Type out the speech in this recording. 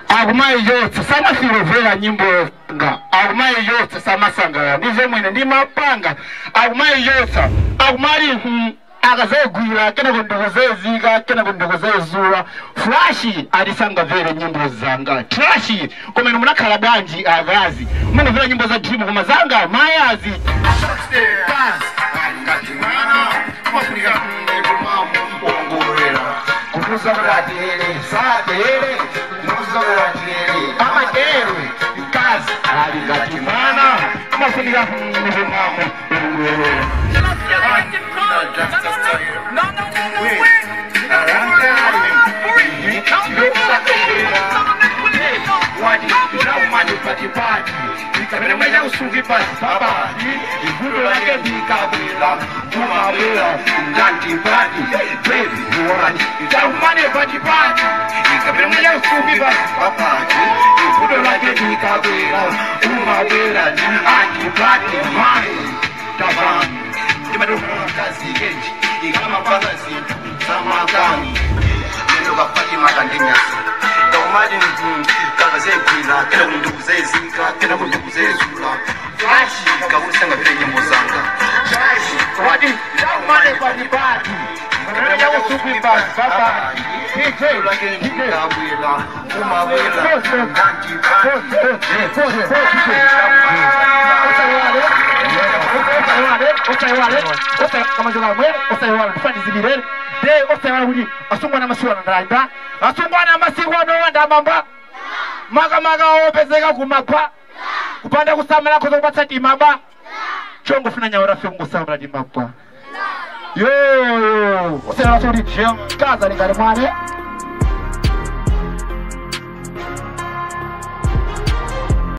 agumaye yotse samafirovera nyimbo nga agumaye yotse samasangala ndize mwene ndi mapanga agumaye yotsa agumali hmm, akazegwira kena kundokozezika kena kundokozezula flashi alisanga vere nyimbo zanga trashi komene munakhala bwanji akazi munamvera nyimbo za dream koma zanga mayazi amadere kazi alingatimana amafunika mvumamo asungwana amasiwana ndalanda asungwana amasiwana owandamamba makamaka opezeka kumagwa kupanda kusamala koza kupatsa timaba chongo funa nyawo rafe kungosamala timagwa yoyo usenalaso kuti jim kaza lingali mwane